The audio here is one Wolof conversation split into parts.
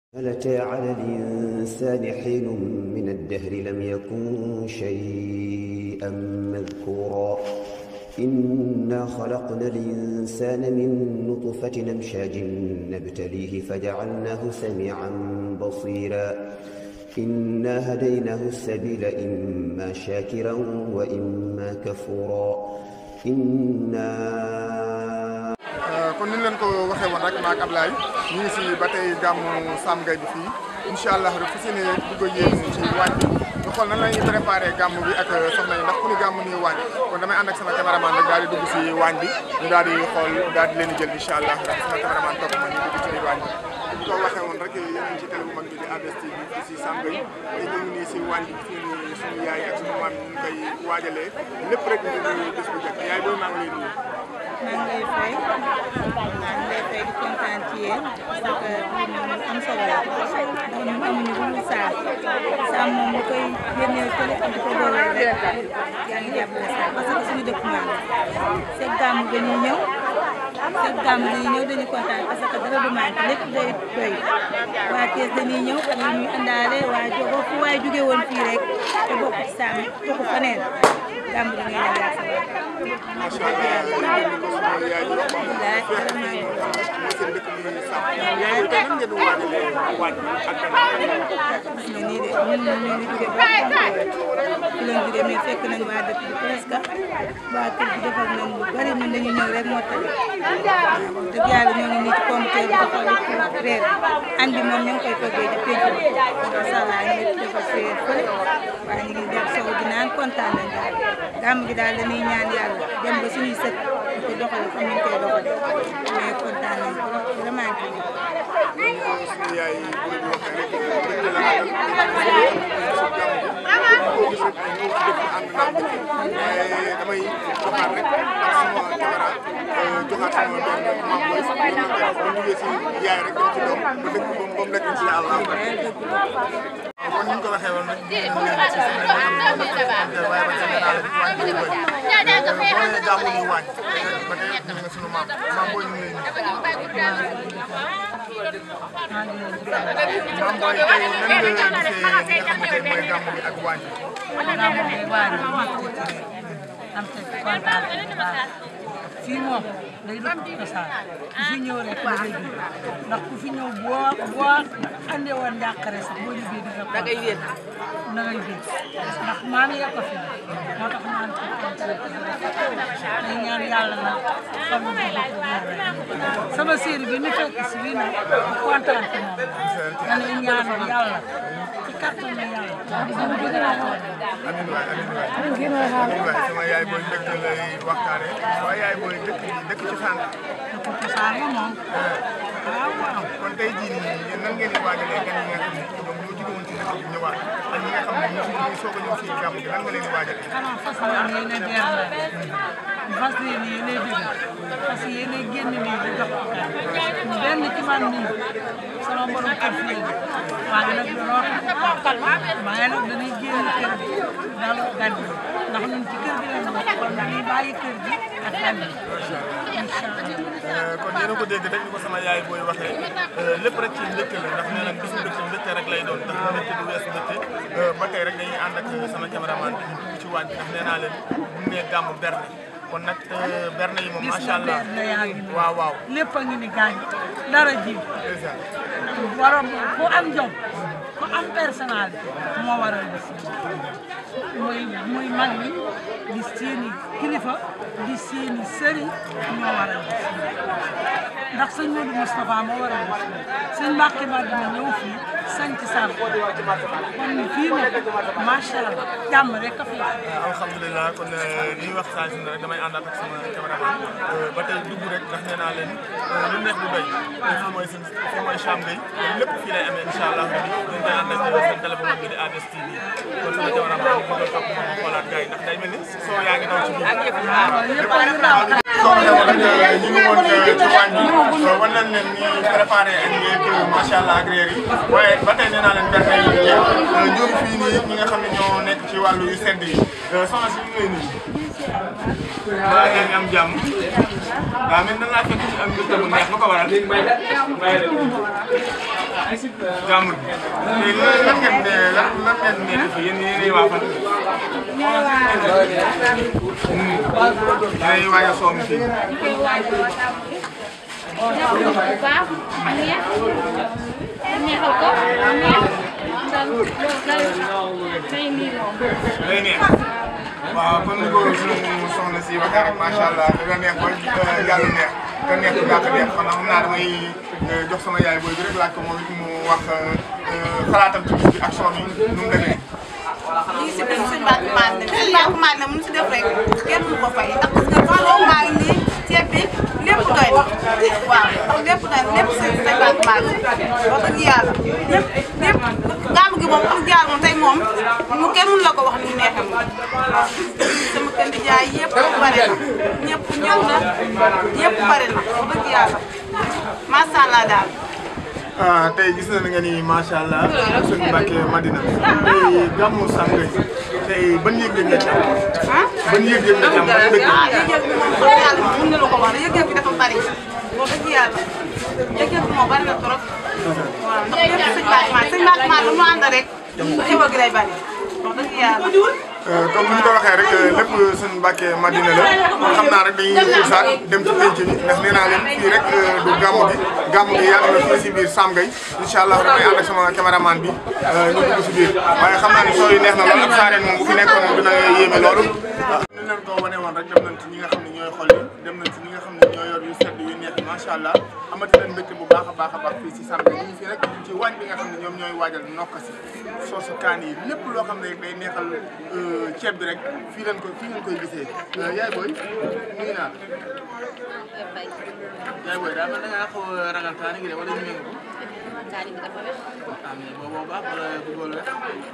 هل أتى على الإنسان حين من الدهر لم يكن شيئا مذكورا إنا خلقنا الإنسان من نطفة أمشاج نبتليه فجعلناه سميعا بصيرا إنا هديناه السبيل إما شاكرا وإما كفورا إنا kon ni ñu leen ko waxee woon rek maak Ablaye ñu ngi si ba tey gàmmu Sam Gaye bi fii incha allah rek fu si ne dugg ak yéen ci waañ bi ñu xool nan la ñuy préparé gàmmu bi ak soxna yi ndax ku ni gàmmu nii waañ kon damay ànd ak sama caméraman rek daal di dugg si waañ bi ñu daal di xool daal di leen jël incha allah rek sama caméraman topp ma ñu dugg ci biir waañ bi ñu ko waxee woon rek yéen a ngi ci télé bu mag bi di ADS-TV fii si Sam Gaye te ñu ngi nii si waañ bi fii nii suñu yaay ak suñu maam ñu koy waajalee lépp rek ñu ngi bés bu jot yaay booy maa ngi lay nuyu maa ngi lay fay maa ngi lay fay di kontaan ci yéen parce que lii moom lu am solo la ndax ñun amuñu lu dul saam saam moom lu koy génneel fële ak di ko dooleel rek yaa ngi jàppale saam parce que suñu dëkk maan la seet gàmmu dañuy ñëw seet gàmmu dañuy ñëw dañuy kontaan parce que dara du manqué lépp day doy waa Thiès dañuy ñëw ak lu ñuy àndaale waa Jogo fu waay jóge woon fii rek te bokk ci saam toxu faneen gàmmu dañuy ñëw yaa macha allah ni ko sunu yaay yi wax moom fekk fii mooy seen dëkk bi ñu sàmm yaay tey nan ngeen waajalee waaj bi ak gan gis nga nii de ñun ñu ngi jóge ba fi lañ jóge mais fekk nañ waa dëkk bi presque waa kër gi defal nañ lu bari ñun dañu ñëw rek moo tax dëgg yàlla ñoo ngi nii ci comité bi defal reer añ bi moom ñu ngi koy toggee ci penc bi macha allah ñu ngi defal séer fële waaye ñu ngi def sow di naan kontaan nañ daal gàmm gi daal dañuy ñaan yàlla dem ba suñuy sët ñu ko doxale comme ñu koy doxale mais kontaan nañ trop vraiment kii sunu yaay yi bu ñu waxee rek dëkk la àndal su gàmm gi ko gis rek ay ñëw ci dëkk ànd naa dëkk waaye damay joxaat rek ak sama caméra joxaat sama benn maam boy bu ñu jógee si yaay rek dem ci doom ba dëkk ba moom rek incha allah kon ni ñu ko waxee woon rek ñu ngi leen ci seen xam ne moom la ko waaye ba tey naa la fi wàññi lu bëri boo nee gàmmu ñu wàññi ba tey ñu nga sunu maam maam booy ñu ngi leen maam booy tey nan nga gisee li nga xam ne tey mooy gàmmu bi ak wàññi gàmmu bi wàññi am te kontaan bu baax fii moom day doon cosaan ku fi ñëw rek da ngay ji ndax ku fi ñëw boo boo andee woon njàqare sax boo liggéey di nga ko da ngay wér da ngay wér ndax maam ya ko fi moo tax naan ko day ñaan yàlla na xam nga sama séeri bi ni fekk si bii nag kontaan ci moom dañuy ñaan yàlla ci kàttan na yàlla sama bëgg naa ko amiin waay amiin waay amiin waay sama yaay booy mbégte lay waxtaane waaye yaay booy dëkk dëkk ci sànq ko cosaan la moom waaw waaw kon tey jii nii yéen nan ngeen di waajalee gan yi nga xam ne ñoom ñoo jóge woon ci dëkk bi ñëwaat ak ñi nga xam ne ñoo ngi soog a ñëw fii gàmm gi nan nga leen di waajalee xanaa fas yéene yéene beer la fas yéene yéene dégg fas yéene génn nii di jox ko benn ci man nii sama borom kër fii waaye nag danoo waaye nag dañuy génn kër gi daloo gan yi ndax ñun ci kër gi lañ bokk kon dañuy bàyyi kër gi ak gan yi incha allah kon yéen a ko dégg rek ni ko sama yaay booy waxee lépp rek ci mbégte la ndax nee nañ bisu mbégte mbégte rek lay doon ndax mbégte du weesu mbégte ba tey rek dañuy ànd ak sama caméraman bi ñu dugg ci waañ bi ndax nee naa leen bu nee gàmmu berne kon nag berne yi moom gis macha nga allah benn yaa ngi nii waaw waaw lépp a ngi ni gaañ dara ji dèjà borom ku am jom ku am personnel moo waral bis muy muy mag ñi di seeni kilifa di seeni sëriñ ñoo waral bis ndax sëñ Modou Moustapha moo waral bis sëñ Mbacke Madina ñëw fii sanc sàmm kon fii moom macha allah jàmm rek a fi alhamdulilah kon li ñuy wax saa si ne rek damay àndaat ak sama cameraman ba tey dugg rek ndax nee naa leen lu neex du doy fii mooy seen fii mooy Sam Gaye lépp fii lay amee incha allah rabi ñu koy ànd ak seen télé bu mag bi di ADS-TV kon sama cameraman bi bëgg a topp moom xoolaat gars yi ndax day mel ni soo yaa ngi daw ci biir. lépp a ngi daw soo ko defoon rek ñu ngi woon ci waañ bi wan nañ leen ni préparé añ yeeg macha allah ak réer yi waaye ba tey nee naa leen berne yi jeex ñoom fii nii ñi nga xam ne ñoo nekk ci wàllu yu sedd yi soxna si ñu ngi lay nuyu. maa ngi leen am jàmm waaw man nan laa fekk ci am mbir mu neex lu ko waral jàmm gi lan lan ngeen ne lan lan ngeen nekk fi yéen yéenay waa fan yéenay waaj a soom fii neexal ko neex day nii moom day neex waaw kon ni ko sunu soxna si waxee rek macha allah dina neex ba yàlla neex te neex bu gàtt neex kon xam naa damay jox sama yaay booy bi rek laaj ko moom it mu wax xalaatam ci bis bi ak son yi nu mu demee. ñu ngi si biir suñu bàq maan ne suñu bàq maan ne mun si def rek kenn du ko fay ndax parce que tooloo maa ngi nii ceeb bi lépp doy na waaw lépp doy na lépp seen suñu bàq maan ne wax dëgg yàlla lépp lépp gàmm gi moom am jaar moom tey moom mu kenn mun la ko wax ni mu neexee moom waaw sama kër di jaay yëpp bare na ñëpp ñëw na yëpp bare na wax dëgg yàlla macha allah daal. ah tey gis nañu nga ni macha allah suñu Mbàkke Madina tey gàmmu Sangoye tey ban yëg-yëg nga ci am ban yëg-yëg nga ci am ban dëkk ah yëg-yëg bi moom wax yàlla moom mën na la ko wax yëg-yëg bi dafa bari wax dëgg yàlla yëg-yëg bi moom bari na trop waaw ndax lépp sëñ Mbacke Mar sëñ Mbacke Mar lu mu ànd rek xéwal gi day bari wax dëgg yàlla. comme ni ñu ko waxee rek lépp suñu Mbàkke Madina la kon xam naa rek dañuy xuusaat dem ci penc bi ndax nee naa leen fii rek du gàmmu gi gàmmu gi yàlla na fii si biir Sangoye incha allah damay ànd ak sama caméraman bi ñu dugg si biir waaye xam naa ne soo yi neex na lool ak saareen moom bu fi nekkoon moom dina yéeme loolu. ni leen ko wane woon rek dem nañ ci ñi nga xam ne ñooy xol yi dem nañ ci ñi nga xam ne ñoo yor yu sedd yu neex macha allah amati nañ mbégte bu baax a baax a baax fii si Sangoye ñu ngi fii rek ci waañ bi nga xam ne ñoom ñooy waajal nokka si soosu kaan yi lépp loo xam ne day neexal ceeb bi rek fii leen ko fii ngeen koy gisee yaay booy nuyu naa yaay booy daa mel da ngaa xaw a ragal kaani gi de wala ñu ngi ko kaani bi dafa wex ah mais boobu baax wala bu góor la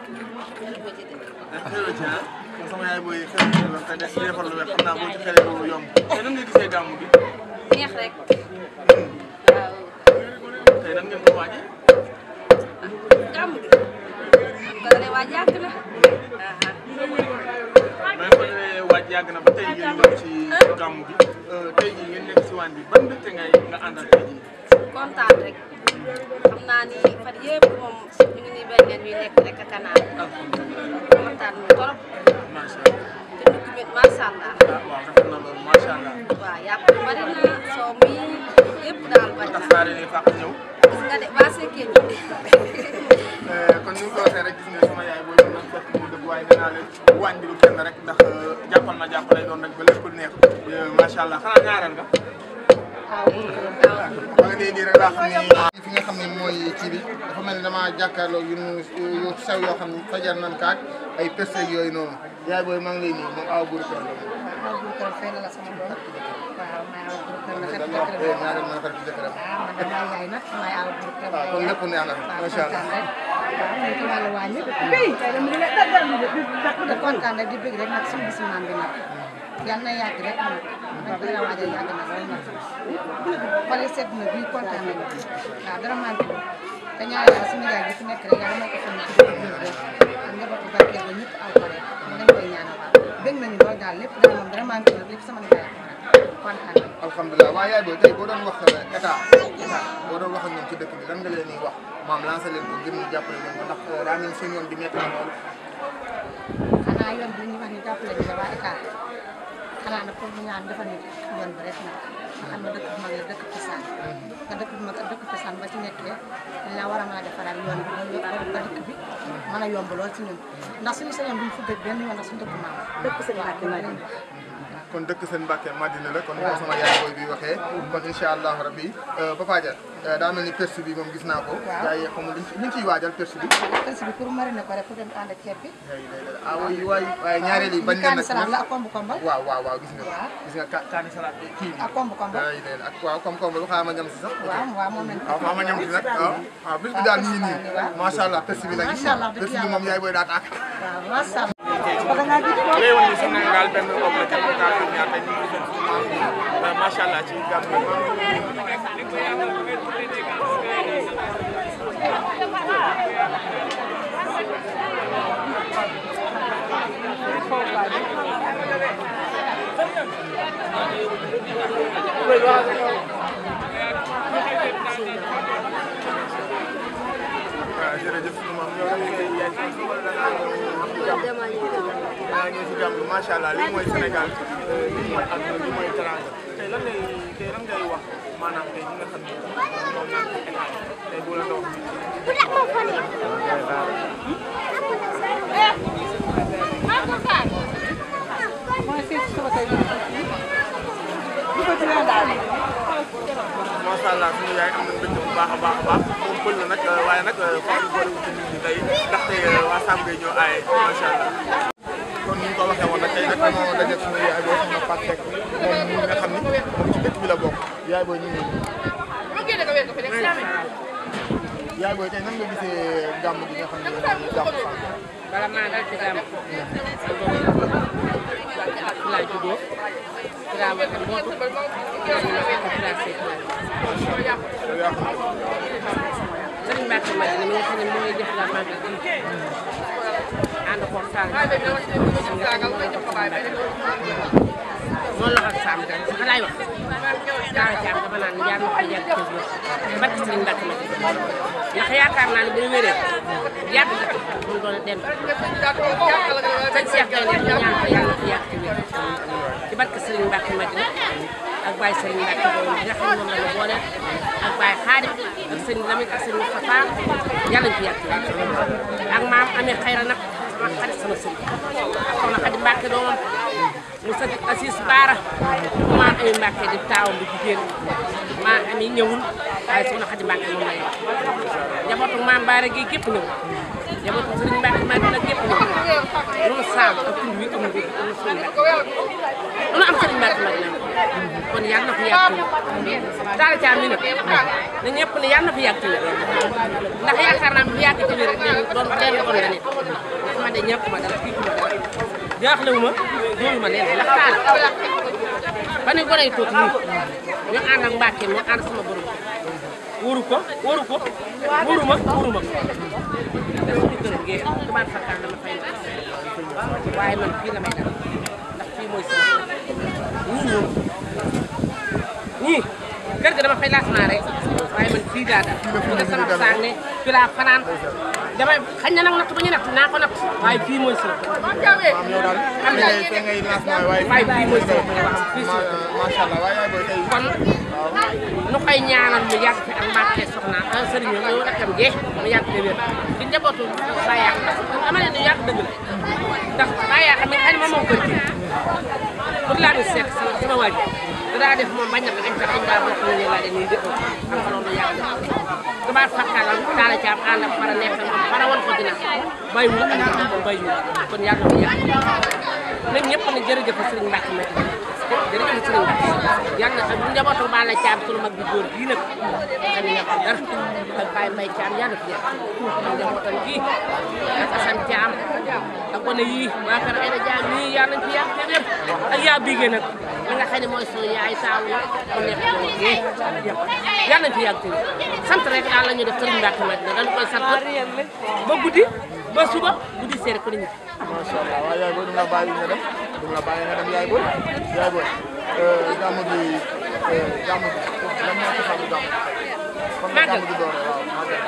xëy ci ah kon sama yaay booy xëy ci la te des defar lu wex xam naa boo ci xelee lu yomb te nan nga gisee gàmmu gi neex rek waaw tey nan ngeen ko waajee gàmm gi am ko dalee waaj yàgg na aha mais ko defee waaj yàgg na ba tey ngeen ñëw ci gàmmu gi tey jii ngeen nekk si waañ bi ban mbégte ngay nga àndal tey jii kontaan rek xam naa ni fan yëpp moom ñu ngi nii bañ leen ñuy lekk rek ak a naan kontaan mu torop macha allah te dugg bi macha allah ah waaw rafet na loolu macha allah waaw yàpp bi bari na soo mi yëpp daal bari tax na saa yi fàq ñëw gis nga de waa Sekke bi kon ni nga ko waxee rek gis nga sama yaay booy mën na fekk mu dëgg waaye nee naa leen waañ bi du kenn rek ndax jàppal ma jàpp lay doon rek ba lépp neex macha allah xanaa ñaareel nga. ba nga nee nii rek laa xam ni. fi nga xam ne mooy kii bi dafa mel ni damaa jàkkaarloo yu yu sew yoo xam ni fajar nan kaak ay peste yooyu noonu yaay booy maa ngi lay nuyu moom aw buur kër la moom. waaw bu ko fay la sama doom waaw maa aw bu ko la xet dama jëkkër la ñaareel ma xarit jëkkëram. ah man damaa yaay nag maay aw bu ko waaw kon lépp neex na macha allah. waaw ñu ci wàllu wàññi tey dama di kontaan rek di bëgg rek nag suñu bisu maam bi nag yal na yàgg rek nag nag dina waajal yàgg na lool nag xale sedd na bii kontaan nañu waaw dara manqué wu te ñaar yàlla suñu yaay bi fi nekk rek yàlla moo ko xam ne ci dëkk bi rek ak njabootu barkeel ba ñëpp aw ko rek ñu lañ koy ñaanal waaw bëgg nañu lool daal lépp dara moom dara manqué wu lépp sama nijaay kontaan nañu alhamdulilah waaye yaay booy tey boo doon wax état état boo doon wax ak ñoom ci dëkk bi lan nga leen di wax maam lancé leen ko ngir ñu jàppale leen ko ndax daa mel seen yoon bi métti na lool. xanaa yoon bi ñuy wax ni jàppale ñu la waa état xanaa nag pour ñu ñaan defal ñu yoon bi rek nag nga xam ne dëkk bu mag la dëkk cosaan nga dëkk bu mag ak dëkk cosaan ba ci nekkee dañ la war a mën a defaraat yoon bi loolu yëpp ba dëkk bi mën a yomb lool ci ñun ndax suñu sañoon duñ fu dëkk benn yoon ndax suñu dëkk maam dëkk sëñ Mbàkke Madina kon dëkk seen Mbàkke Madina la kon ni ko sama yaay booy bi waxee kon incha allahu rabbi Papa Dia daa mel ni perse bi moom gis naa ko. Waaw. yaay xamul luñ ci luñ ciy waajal perse bi. persi bi pour mariner ko rek pour dem ànd ak ceeb bi ah oui waay waaye ñaareel yi bañ leen kaani nag salaat la ak kombu kombal waaw waaw waaw gis nga Waaw. gis nga ka kaani salaat bi kii bi. ak kombu kombal ay leen ak waaw comme comme lu xaaral ma ñam si sax. waaw waaw moom lañ waaw maa ma ñam si nag waaw waaw bis bi daal ñu ngi nii waaw. macha allah perse bi nag Macha allah, dëgg perse bi yàlla. moom yaay booy daa tàkk. waaw macha allah léegi woon ni Sénégal benn complété bu kaa fi ñaar tey ñu ngi seen suñu macha allah ci gàmm jërëjëf maam yow da ngay yaay si wala da ngaa ñëw jàmm da ngaa ñëw si jàmm macha allah lii mooy Sénégal lii mooy àdduna lii mooy teranga tey lan ngay tey lan ngay wax maanaam tey ñi nga xam ne ñoom naan ci état tey boo la doon macha allah suñu yaay am na mbégte bu baax a baax a baax moom pël la nag waaye nag faaw ñu boole ci nit ñi tey ndaxte waa Samb ngay ñëw aaye macha allah. kon ni ñu ko waxee woon nag tey nag dañoo daje suñu yaay booy soxna Fatou Seck moom mi nga xam ni moom ci dëkk bi la bokk yaay booy ñu ngi yaay booy tey nan nga gisee gàmm gi nga xam ne gàmm Samb. bala maa dal ci gàmm fi laa juddoo fi laa war a mbootu fi laa seet yow yaa xam Sëriñ Mbacke Madina mi nga xam ne mooy def la màggal gi ànd ko Sall moom la ko Samb gan sax laay wax daara jaam dama naan yaa ma ko yàgg ci biir barke Sëriñ Mbacke Madina ndax yaakaar naa ne bu ñu wéree yàgg na mu doon dem sëñ Cheikh Gaynde ñu ñaan ko yàlla ko yàgg ci biir ci barke Sëriñ Mbacke Madina ak Baye Sëriñ Mbacke boobu bi nga xam ne moom la ñu boole ak Baye Xaadim ak sëñ Lamine ak sëñ Moustapha yàlla ñu fi yàgg ci biir ak maam amee xayra nag sama xarit sama sëñ ak soxna Xadi Mbacke doomam mu sëñ Assis Baara maam amee Mbacke di taawam bu jigéen maam amee ñëwul waaye soxna Xadi Mbacke moom la yor njabootu maam Baara gi gépp ñëw njabootu Sëriñ Mbacke Madina gépp ñëw loolu saam ak tund wi amul bi amul Sëriñ Mbacke lu am Sëriñ Mbacke Madina kon yàlla na fi yàgg daal caa mi nag na ñëpp ne yàlla na fi yàgg ndax yaakaar naa fi yàgg ci biir rek leen doon leen doon nga ne man de ñàkk ma dara fii ma dara jaaxlewu ma jooyu ma leen ndax taal ba ne gone yi toog nii ñu ànd ak Mbacke mu ànd sama borom wóoru ko wóoru ko wóoru ma wóoru ma te suñu kër gi tubaab fakkaan dama fay waaye man fii la may dal ndax fii mooy sama ñii ñëw ñii kër ga dama fay laas naa rek waaye man fii daa dal fii la sama saag ne fii laa fanaan damay xañ na nag natt ba ñu natt naa ko natt waaye fii mooy sama maam yow daal am fi na ngay fi ngay lancement waaye waaye fii mooy sama waaw fii sama macha allah waaye yaay booy tey kon nu koy ñaanal mu yàgg fi ak Mbàkke soxna ah sëriñ bi ñëw rakam jee mu yàgg fi wér ci njabootu saa yàq dama leen di yàgg dëgg la ndax saa yàq mi xëy na moom moo kër gi pour laa di seet sama sama waaj daa def moom bañ na ko dañ ko dañ daa bokk ñu laa de nii dëpp am fa loolu yàgg dëgg tubaab fakkalam taala caam ànd ak fara nekk moom fara woon ko dina bay mu ak moom bay ñu kon yàlla na yàgg nag ñëpp ne jërëjëf sëriñ Mbàkke ma jërëjëf sëriñ Mbàkke yàlla na ak njabootu ba la caam sunu mag bi góor bii nag xam ne ko dara ak Baye Mbaye Caam yàlla fi yàgg ak njabootam gii ak Assane Caam ak gone yii waa kër Ayda Jaam ñii yàlla nañ fi yàgg te wér ak yaa bigee nag li nga xam ne mooy sunu yaay taaw la mu nekk ci woon yee yàlla nañ fi yàgg te wér sant rek daal la ñu def sëriñ Mbàkke ma dina dañu koy sant ba guddi ba suba guddi seere ko nit ñi macha allah waaye yaay booy du la bàyyi nga dem du la bàyyi nga dem yaay booy yaay booy gàmm gi gàmm gi lan moo ci xam gàmm kon nga gàmm gi doore waaw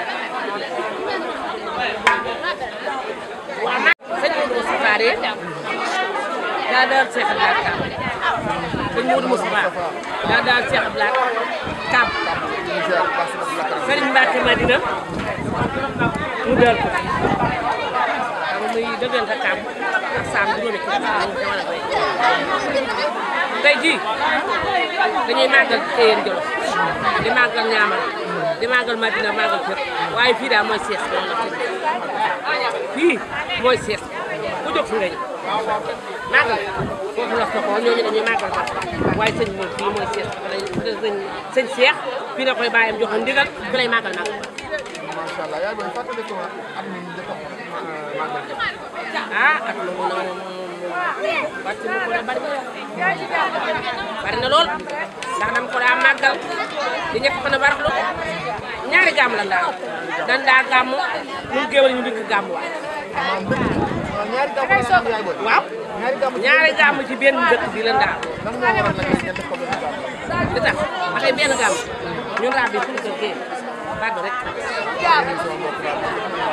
waaw nag sëñ Modou Moustapha de daa daal Cheikh Abdoulaye Kam sëñ Modou Moustapha daa daal Cheikh Abdoulaye Kam sëriñ Mbacke Madina mu daal ko xam muy dëggal ka Kam ak Sam juróomi kii lañ ko war a koy tey jii dañuy màggal Téyeen Jolof di màggal Ñaamal di màggal Madina màggal Kër waaye fii daal mooy sees loolu la fii mooy sees ku jóg fi nga ñëw màggal foofu la soxoo ñooñu dañuy màggal ba waaye sëñ moom fii mooy sees fa lañ sëñ sëñ Seex fii la koy bàyyam joxoon ndigal fi lay màggal màggal macha allah yaay booy fàttali ko at mi njëkk a màggal ah ak lu mu noonu wàcc mu ko da bari bari na lool ndax dama ko daa màggal di ñett fan a baraxlu ñaari gàmm la daa dan daa gàmm ñun géwal ñu dikk gàmm waay maanaam dëkk ñaari gàmm la am yaay booy waaw ñaari gàmm ñaari gàmm ci benn dëkk bi la daa lan moo waral nag ngeen def ko benn gàmm li tax ba tey benn gàmm ñun laa bi suñu kër gee bàgg rek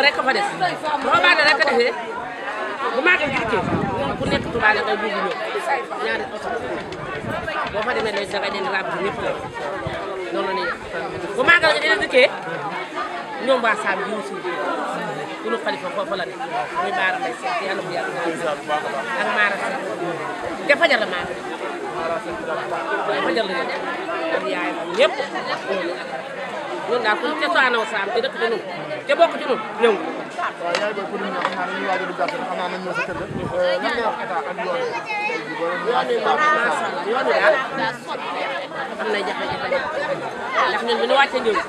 loolu rek a fa des boo baale rek a defee bu màggal gi dikkee ku nekk Tuubaa la ngay dugg ñëw ñaari oto boo fa demee léegi dangay den rab bi ñëpp la noonu la ñuy def bu màggal gi dina dikkee ñoom waa Saam bi ñu suñu sunu xalifa foofu la ne muy baara mbay seet yàlla bu yàlla ak maara seet te fajar la maara fajar la ñu ak yaay ñëpp ñun daal ku ñu cosaanoo Saam te dëkk ci ñun te bokk ci ñun ñëw waaw yaay booy pour ñu xam naa ne ñu waaj a dugg xam naa nañ ñëw sa kër ga lan ngay wax état ak yoon yoon wi moom macha allah yoon wi daal am na jafe-jafe ndax ñun bi ñu wàccee ñëw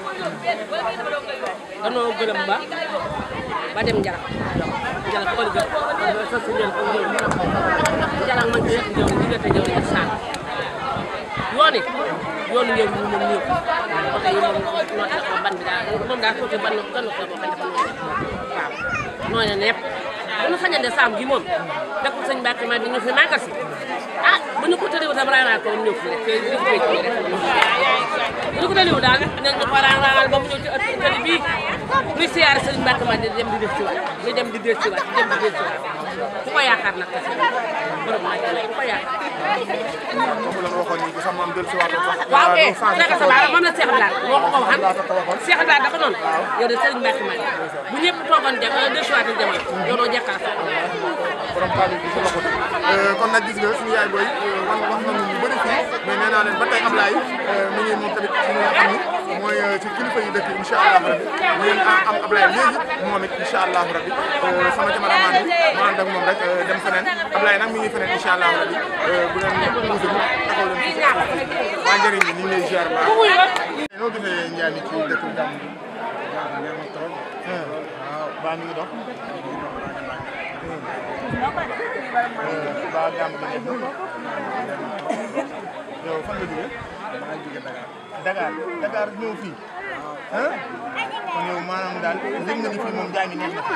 danoo gërëm ba ba dem Njarax Njarax xool gën sa si ñëw ko ñëw Njarax man ci ñëw diggante ñëw ak saan yoon yi yoonu ñëw ñu moom ñëw oto yi moom noo tax ban bi daal moom daal côté ban kan ko boo xam dafa waaw nooy nepp bu ñu sañande saam gi moom dëkk sëñ Mbacke ma di ñu fi màggal si ah bu ñu ko tëriwu tam raanal ko ñëw fi rek te ñu ko ci rek bu ñu ko tëriwu daal nañ ñu ko raanal ba mu ñëw ci ëtt tëri bii muy siyaare sëñ Mbacke ma di dem di def ci waat di dem di def ci waat di dem di def ci waat ku ko yaakaar nag kese borom ma ku ko yaakaar comme la nga waxoon nii sax maam dellu si waat sax waaw eh Cheikh Sabara moom la Cheikh Abdoulaye moo ko ko waxan Cheikh Abdoulaye dafa noonu yow de Serigne Mbacke ma bu ñëpp toogoon dem deux fois de demal yow doo jekkal sa borom kàddu gi si loxo kon nag gis nga suñu yaay booy wan wax nañu ñu bëri fii mais nee naa leen ba tey Ablaye mi ngi moom tamit ci nga xam ni mooy ci kilifa yi dëkk incha allahu rabi ñu ngeen am Ablaye léegi moom it incha allahu rabi sama cameraman bi ma ànd ak moom rek dem feneen Ablaye nag mi ngi feneen incha allahu rabi bu leen pousse ñu taxaw leen fii waa njëriñ bi ñu ngi lay ziar baax noo gisee njaay mi ci dëkk bi gàmm waaw baa mi ngi dox ba gàmm gi neex na yow fan nga jógee Dakar Dakar ñëw fii ah kon yow maanaam daal yëg nga ni fii moom jaay mi neex na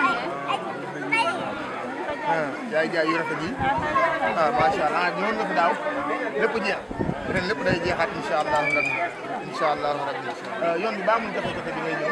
ah jaay jaay yu rafet yi ah macha allah ñëwoon nga fi daaw lépp jeex ren lépp day jeexaat incha allahu rabbi incha allahu rabbi yoon bi baa mun jafe-jafe bi ngay ñëw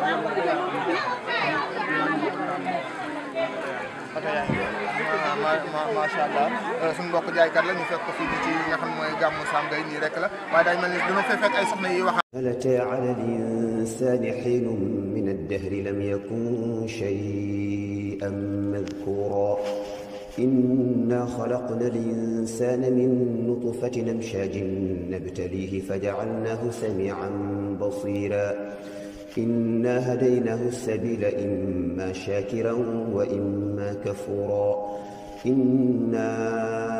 ok yaa ngi ma ma macha allah suñu mbokk jaaykat la ñu fekk ko fii ci nga xam mooy gàmmu Sam Gaye nii rek la waaye day mel ni dina fay fekk ay soxna yi wax. هل أتى على الإنسان حين من الدهر لم يكن شيئا مذكورا إنا خلقنا الإنسان من نطفة أمشاج نبتليه فجعلناه سميعا بصيرا إنا هديناه السبيل إما شاكرا وإما كفورا إنا